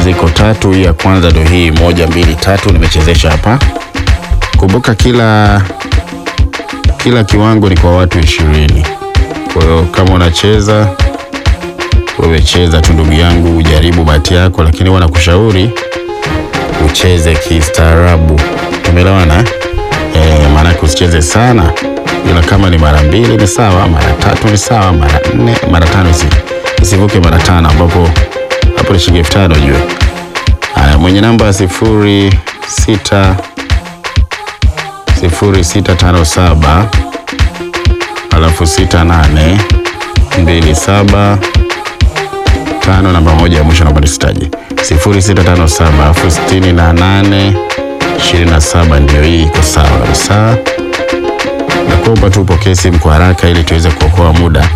ziko tatu. Hii ya kwanza ndio hii, moja mbili tatu, nimechezesha hapa. Kumbuka kila kila kiwango ni kwa watu ishirini. Kwa hiyo kama unacheza wewe, cheza tu ndugu yangu, ujaribu bahati yako, lakini huwa nakushauri ucheze kistaarabu. Tumeelewana eh? Maanake usicheze sana, ila kama ni mara mbili ni sawa, mara tatu ni sawa, mara nne, mara tano isi isivuke mara tano, ambapo hapo ni shilingi elfu tano juu. Haya, mwenye namba sifuri sita sifuri sita tano saba alafu sita nane mbili saba tano namba moja ya mwisho namba nisitaje sifuri sita tano saba alafu sitini na nane ishirini na saba ndio hii iko sawa kabisa. Nakuomba tu upokee simu kwa haraka ili tuweze kuokoa muda.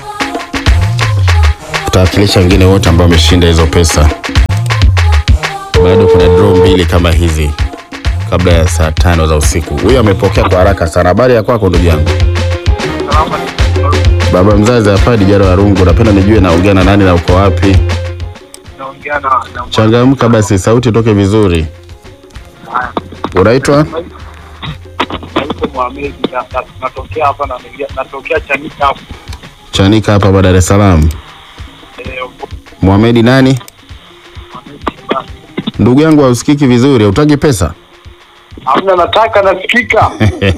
Tutawakilisha wengine wote ambao wameshinda hizo pesa. Bado kuna draw mbili kama hizi kabla ya saa tano za usiku. Huyu amepokea kwa haraka sana. Habari ya kwako ndugu yangu? Baba mzazi hapa Dijaro wa Rungu, napenda nijue naongea na nani na uko wapi? naongea na na Changamka basi, sauti toke vizuri. Unaitwa? naitwa Mohamed na- na- natokea hapa na natokea Chanika hapo. Chanika hapa hapa Dar es Salaam. Eh, Mohamed nani? Mohamed Shabani. Ndugu yangu hausikiki vizuri, hautaki pesa? Hamna, nataka nasikika.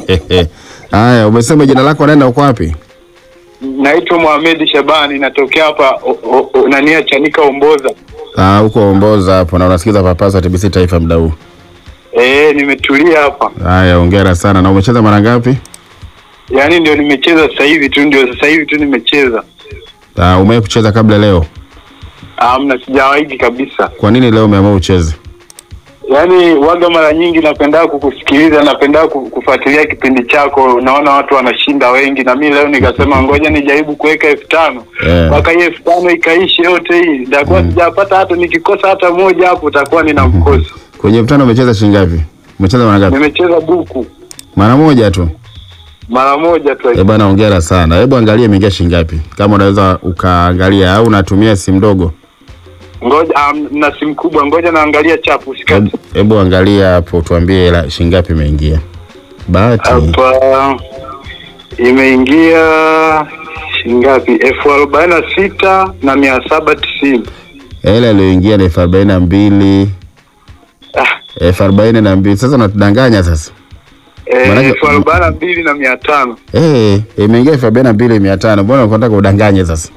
Haya, umesema jina lako nani na uko wapi? Naitwa Mohamed Shabani natokea hapa o- o- o- nania Chanika Omboza. Ah, uko Omboza hapo na unasikiza papasa TBC Taifa muda huu. Eh, nimetulia hapa. Haya, hongera sana. Na umecheza mara ngapi? Yaani ndio nimecheza sasa hivi tu, ndio sasa hivi tu nimecheza. Ah, umewahi kucheza kabla leo? Hamna, sijawahi kabisa. Kwa nini leo umeamua ucheze? Yaani waga mara nyingi napenda kukusikiliza, napenda ku- kufuatilia kipindi chako, naona watu wanashinda wengi, na mimi leo nikasema ngoja nijaribu kuweka elfu tano Eh. mpaka hii elfu tano ikaishe yote hii, nitakuwa sijapata hata nikikosa hata moja hapo, utakuwa nina mkosi. Kwenye mtano umecheza shilingi ngapi? Umecheza mara ngapi? Nimecheza buku Mara moja tu. mara moja tu. Eh bana, hongera sana. Hebu angalia imeingia shilingi ngapi, kama unaweza ukaangalia, au unatumia simu ndogo. Ngoja um, na simu kubwa, ngoja naangalia chapu usikate Hebu- Hebu angalia hapo, tuambie hela shilingi ngapi imeingia. Bahati hapa. Imeingia shingapi? elfu arobaini na sita na mia saba tisini. hela iliyoingia ni elfu arobaini na mbili Ah, elfu arobaini na mbili Sasa unatudanganya sasa. eh, Maanake- elfu arobaini na mbili na mia tano. Eh, imeingia elfu arobaini na mbili mia tano Mbona unataka udanganye sasa?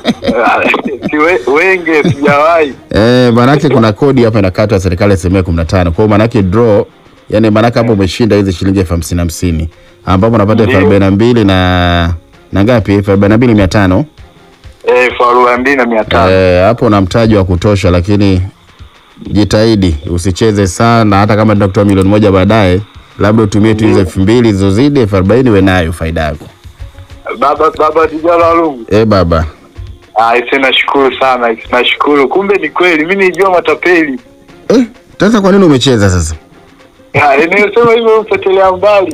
Si we- wenge sijawahi. Eh, manake kuna kodi hapa inakatwa ya serikali asilimia kumi na tano. Kwa hiyo manake draw, yani manake hapo umeshinda hizi shilingi elfu hamsini hamsini ambapo unapata elfu Ndio. arobaini na mbili na na ngapi? elfu arobaini na mbili mia tano Eh, elfu arobaini na mbili na mia tano. Eh, hapo una mtaji wa kutosha, lakini jitahidi usicheze sana, hata kama ndio kutoa milioni moja baadaye, labda utumie tu hizo elfu mbili zilizozidi elfu arobaini uwe nayo faida yako. Baba baba Dijalo Alungu. Eh, baba Ah, ise nashukuru sana, ise nashukuru. Kumbe ni kweli, mimi nijua matapeli. eh, sasa kwa nini umecheza sasa? Ah, inayosema hivyo upotelea mbali.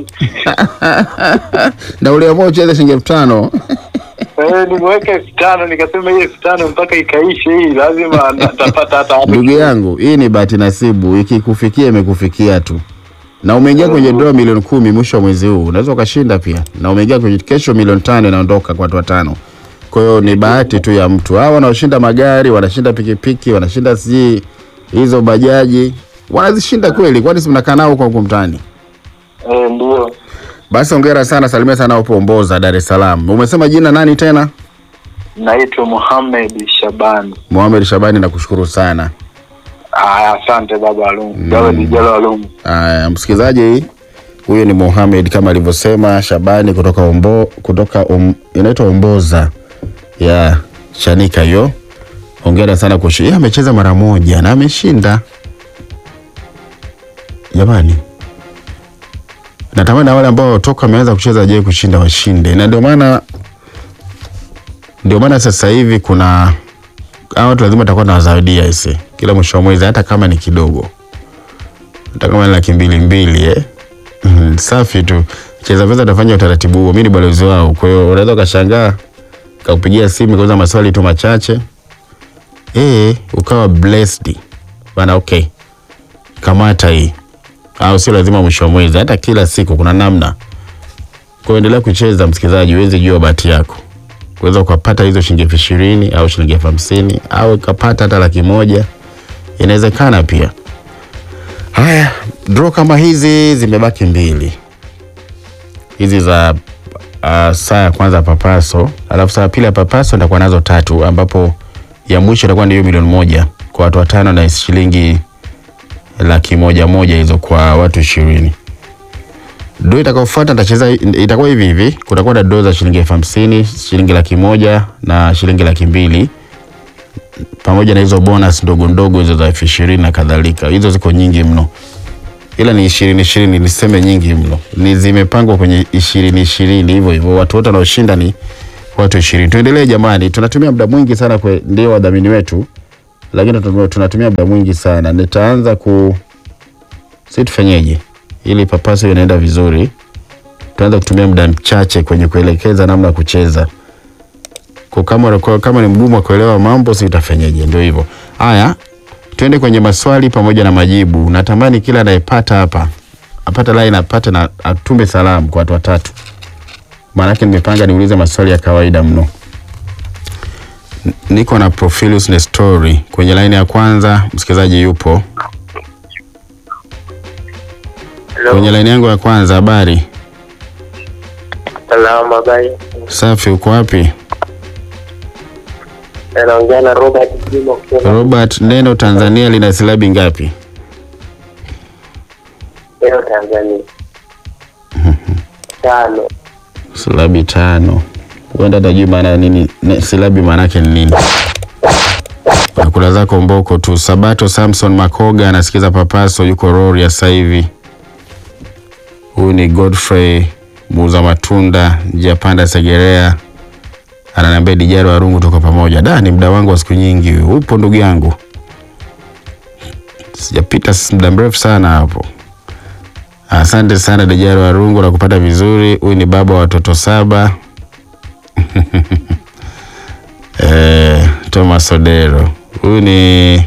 na uliamua ucheze shilingi elfu tano Eh, nimeweka elfu tano nikasema hii elfu tano mpaka ikaishe hii lazima natapata hata hapo. Ndugu yangu, hii ni bahati nasibu, ikikufikia imekufikia tu, na umeingia kwenye draw milioni kumi mwisho wa mwezi huu, unaweza ukashinda pia, na umeingia kwenye kesho milioni tano inaondoka kwa watu watano. Kwa hiyo ni bahati tu ya mtu. Hawa wanaoshinda magari, wanashinda pikipiki, wanashinda sijui hizo bajaji, wanazishinda kweli, kwani si mnakaa nao huko huko mtaani? Eh, ndio. Basi hongera sana, salimia sana upo Omboza, Dar es Salaam. Umesema jina nani tena? Naitwa Mohamed Shabani. Mohamed Shabani, nakushukuru sana. Ah, asante baba Alungu. Baba Dijalo Alungu. Aya, msikilizaji, huyu ni Mohamed kama alivyosema Shabani kutoka Ombo, kutoka um, inaitwa Omboza ya Chanika hiyo. Hongera sana kwa yeye, amecheza mara moja na ameshinda. Jamani, natamani na wale ambao toka wameanza kucheza je kushinda washinde, na ndio maana ndio maana sasa hivi kuna hawa watu lazima takuwa na wazawadia ise kila mwisho wa mwezi, hata kama ni kidogo hata kama ni laki mbili mbili eh. Mhm, safi tu. Cheza pesa atafanya utaratibu huo, mimi ni balozi wao. Kwa hiyo unaweza ukashangaa kaupigia simu kauza maswali tu machache eh, ukawa blessed bana, okay, kamata hii, au sio lazima mwisho wa mwezi, hata kila siku kuna namna. Kuendelea kucheza, msikilizaji, uweze jua bahati yako, uweza ukapata hizo shilingi elfu ishirini au shilingi elfu hamsini au ukapata hata laki moja, inawezekana pia. Haya, draw kama hizi zimebaki mbili, hizi za uh, saa ya kwanza papaso, alafu saa ya pili ya papaso nitakuwa nazo tatu, ambapo ya mwisho itakuwa ndio milioni moja kwa watu watano na shilingi laki moja moja hizo kwa watu ishirini. Draw itakayofuata nitacheza, itakuwa hivi hivi, kutakuwa na draw za shilingi elfu hamsini, shilingi laki moja na shilingi laki mbili pamoja na hizo bonus ndogo ndogo hizo za elfu ishirini na kadhalika. Hizo ziko nyingi mno, ila ni ishirini ishirini, niseme nyingi mno, ni zimepangwa kwenye ishirini ishirini hivyo hivyo. Watu wote wanaoshinda ni watu ishirini. Tuendelee jamani, tunatumia muda mwingi sana kwa ndio wadhamini wetu, lakini tunatumia- tunatumia muda mwingi sana. Nitaanza ku si tufanyeje ili papaso inaenda vizuri, tuanza kutumia muda mchache kwenye kuelekeza namna ya kucheza kwa kama, kwa kama ni mgumu wa kuelewa mambo si utafanyaje? Ndio hivyo. Haya, tuende kwenye maswali pamoja na majibu. Natamani kila anayepata hapa apate line apate na atume salamu kwa watu watatu, maanake nimepanga niulize maswali ya kawaida mno. N- Niko na Profilus Nestori kwenye line ya kwanza, msikilizaji yupo kwenye line yangu ya kwanza. Habari Salama bai. safi, uko wapi? Anaongea na Robert Juma kutoka Robert, neno Tanzania lina silabi ngapi? leo Tanzania. Tano. Silabi tano. Huenda tajui maana ya nini ne- silabi maana yake ni nini. Nakula zako mboko tu. Sabato Samson Makoga anasikiza Papaso, yuko Rorya sasa hivi. Huyu ni Godfrey muuza matunda njia panda Segerea, ananiambia Dijaro Warungu, tuko pamoja. Da, ni muda wangu wa siku nyingi. huyu. Upo ndugu yangu? Sijapita s- muda mrefu sana hapo. Asante sana Dijaro Warungu na kupata vizuri. Huyu ni baba wa watoto saba. eh, Thomas Odero. Huyu ni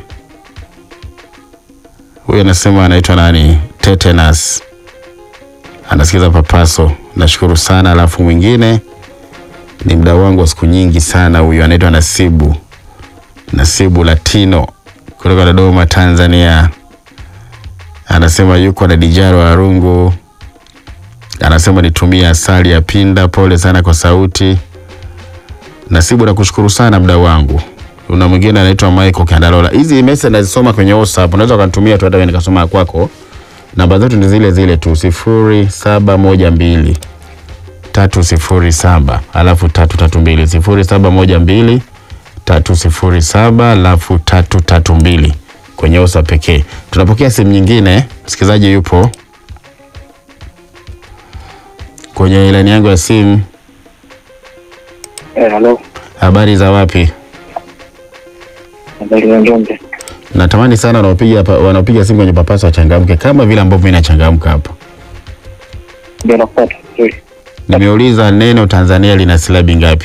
huyu anasema anaitwa nani? Tetanus. Anasikiza Papaso. Nashukuru sana. Alafu mwingine ni mdau wangu wa siku nyingi sana, huyu anaitwa Nasibu. Nasibu Latino kutoka Dodoma, Tanzania anasema yuko na Dijaro Warungu, anasema nitumie asali ya pinda. Pole sana kwa sauti. Nasibu, nakushukuru sana mdau wangu. Kuna mwingine anaitwa Michael Kandalola. Hizi message nazisoma kwenye WhatsApp, unaweza ukanitumia tu hata wewe nikasoma ya kwako. Namba zetu ni zile zile tu, sifuri saba moja mbili tatu sifuri saba alafu tatu tatu mbili sifuri saba moja mbili tatu sifuri saba alafu tatu tatu mbili kwenye osa pekee. Tunapokea simu nyingine, msikilizaji yupo kwenye ilani yangu ya simu. Eh, halo. Habari za wapi? Habari za Njombe. Natamani sana wanaopiga pa- wanaopiga simu kwenye Papaso wachangamke kama vile ambavyo mimi nachangamka hapa. Ndio nafuata. Sorry. Nimeuliza neno Tanzania lina silabi ngapi?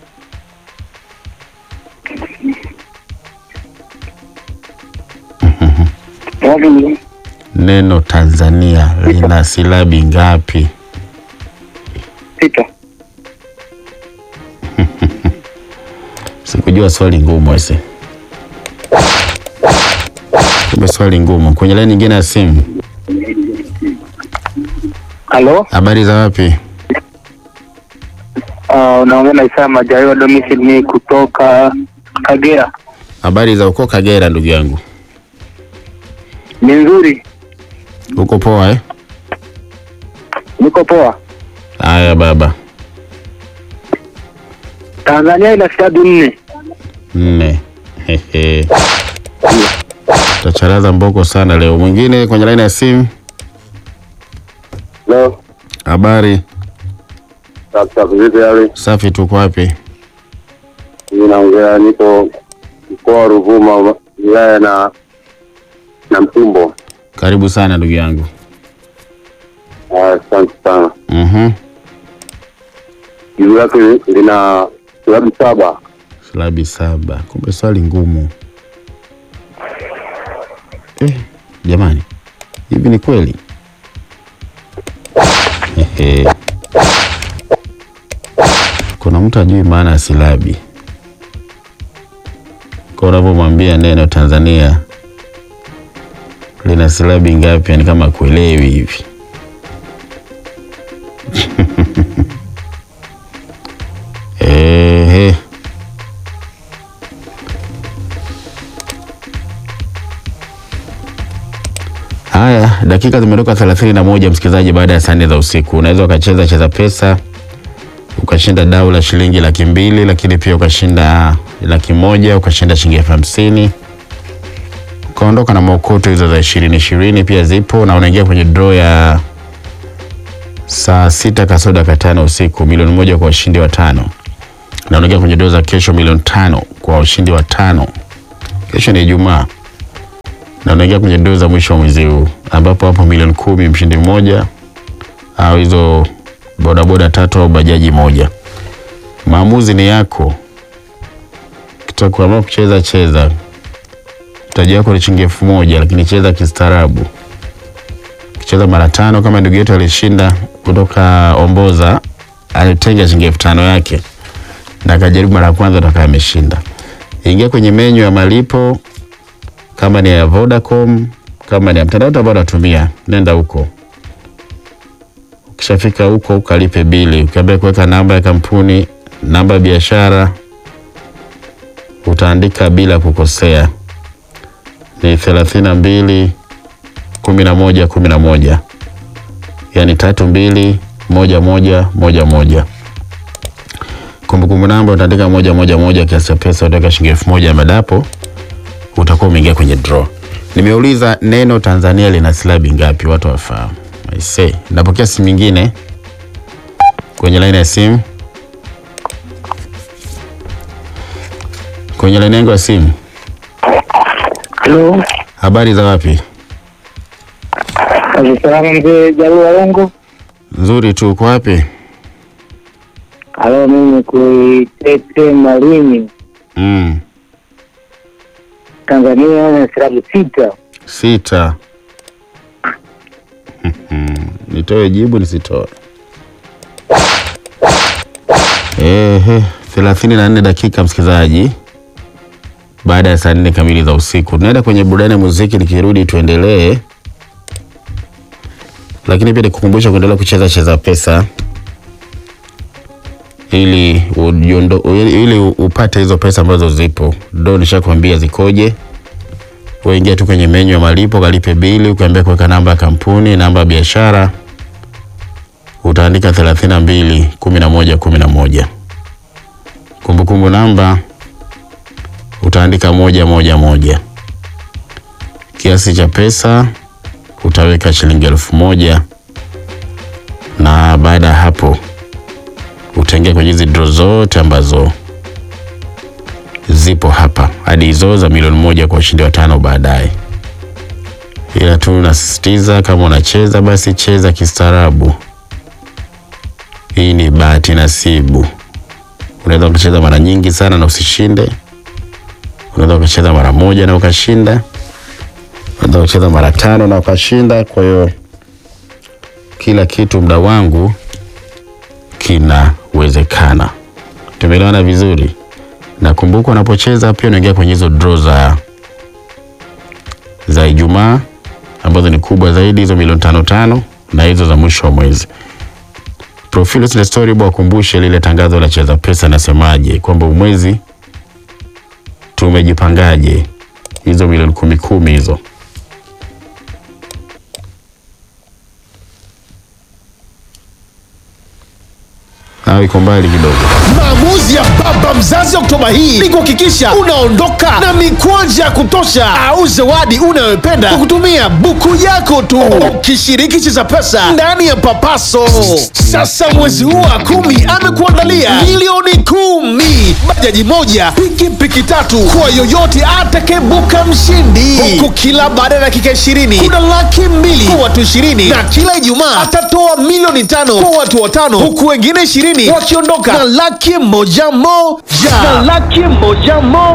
Wapi ni? Neno Tanzania lina silabi ngapi? Sita. Sikujua swali ngumu ese. Kumbe swali ngumu. Kwenye laini nyingine ya simu. Halo. Habari za wapi? Uh, unaongea na Isaya Majaliwa Domicile ni kutoka Kagera. Habari za uko Kagera ndugu yangu. Ni nzuri. Uko poa eh? Niko poa. Haya baba. Tanzania ina silabi nne. Nne. Hehe. Tacharaza mboko sana leo. Mwingine kwenye laini ya simu. Leo Habari sasa vipi hali? safi, tuko wapi? Mimi naongea niko mkoa wa Ruvuma wilaya na na Mtumbo. Karibu sana ndugu yangu. Ah, Asante sana. Mhm. Jibu lake lina silabi saba. Silabi saba. Kumbe swali ngumu. eh, jamani hivi ni kweli Ehe. kuna mtu ajui maana ya silabi kwa unavyomwambia neno Tanzania lina silabi ngapi, ni kama kuelewi hivi. Ehe. Haya, dakika zimetoka thelathini na moja msikilizaji, baada ya saa nne za usiku. Unaweza ukacheza cheza pesa ukashinda dau la shilingi laki mbili, lakini pia ukashinda laki moja, ukashinda shilingi elfu hamsini ukaondoka na maokoto hizo za ishirini ishirini pia zipo, na unaingia kwenye draw ya saa sita kasoro dakika tano usiku, milioni moja kwa washindi wa tano, na unaingia kwenye draw za kesho milioni tano kwa washindi wa tano. Kesho ni Ijumaa na unaingia kwenye draw za mwisho wa mwezi huu ambapo hapo milioni kumi mshindi mmoja au hizo bodaboda tatu au bajaji moja. Maamuzi ni yako, kitakuamua kucheza cheza. Mtaji wako ni shilingi elfu moja lakini cheza kistaarabu. Kicheza mara tano, kama ndugu yetu alishinda kutoka Omboza, alitenga shilingi elfu tano yake na akajaribu mara ya kwanza, atakaye ameshinda. Ingia kwenye menyu ya malipo kama ni ya Vodacom, kama ni ya mtandao ambao unatumia, nenda huko. Ukishafika huko ukalipe bili, ukiambia kuweka namba ya kampuni, namba ya biashara, utaandika bila kukosea, ni thelathini na mbili kumi na moja kumi na moja yaani tatu mbili moja moja moja moja. Kumbukumbu namba utaandika moja moja moja, kiasi cha pesa utaweka shilingi elfu moja madapo utakuwa umeingia kwenye draw. Nimeuliza neno Tanzania lina silabi ngapi, watu wafahamu. I say, napokea simu nyingine kwenye laini ya simu, kwenye laini yangu ya simu. Halo, Habari za wapi? salama mzee Jalua Longo. Nzuri tu. Uko wapi? Halo, mimi kuitete Malini, Mm, Tanzania na silabu sita. sita. Mhm. Nitoe jibu nisitoe? Ehe, thelathini na nne dakika msikilizaji, baada ya saa nne kamili za usiku. Tunaenda kwenye burudani ya muziki, nikirudi tuendelee, lakini pia nikukumbusha kuendelea kucheza cheza pesa ili ujiondo, ili ili upate hizo pesa ambazo zipo. Ndo nishakwambia zikoje. Uingia tu kwenye menyu ya malipo, kalipe bili, ukiambia kuweka namba ya kampuni, namba ya biashara, utaandika thelathini na mbili kumi na moja kumi na moja. Kumbukumbu namba utaandika moja moja moja. Kiasi cha pesa utaweka shilingi elfu moja na baada ya hapo utaingia kwenye hizi draw zote ambazo zipo hapa hadi hizo za milioni moja kwa ushindi wa tano baadaye. Ila tu nasisitiza, kama unacheza basi cheza kistaarabu. Hii ni bahati nasibu. Unaweza ukacheza mara nyingi sana na usishinde. Unaweza ukacheza mara moja na ukashinda. Unaweza ukacheza mara tano na ukashinda. Kwa hiyo kila kitu, mda wangu, kinawezekana. Tumeelewana vizuri? na kumbuka unapocheza pia unaingia kwenye hizo draw za za Ijumaa ambazo ni kubwa zaidi, hizo milioni tano tano na hizo za mwisho wa mwezi. Profile na story bwa kumbushe lile tangazo la cheza pesa nasemaje, kwamba mwezi tumejipangaje, hizo milioni kumi kumi hizo au iko mbali kidogo. Maamuzi ya baba mzazi Oktoba hii ni kuhakikisha unaondoka na mikwanja ya kutosha au zawadi unayopenda kwa kutumia buku yako tu, ukishiriki cheza pesa ndani ya Papaso. Sasa mwezi huu wa kumi amekuandalia milioni kumi, bajaji moja, pikipiki tatu kwa yoyote atakayebuka mshindi, huku kila baada ya dakika ishirini kuna laki mbili kwa watu ishirini na kila Ijumaa atatoa milioni tano kwa watu watano, huku wengine ishirini wakiondoka na laki moja moja na laki moja moja.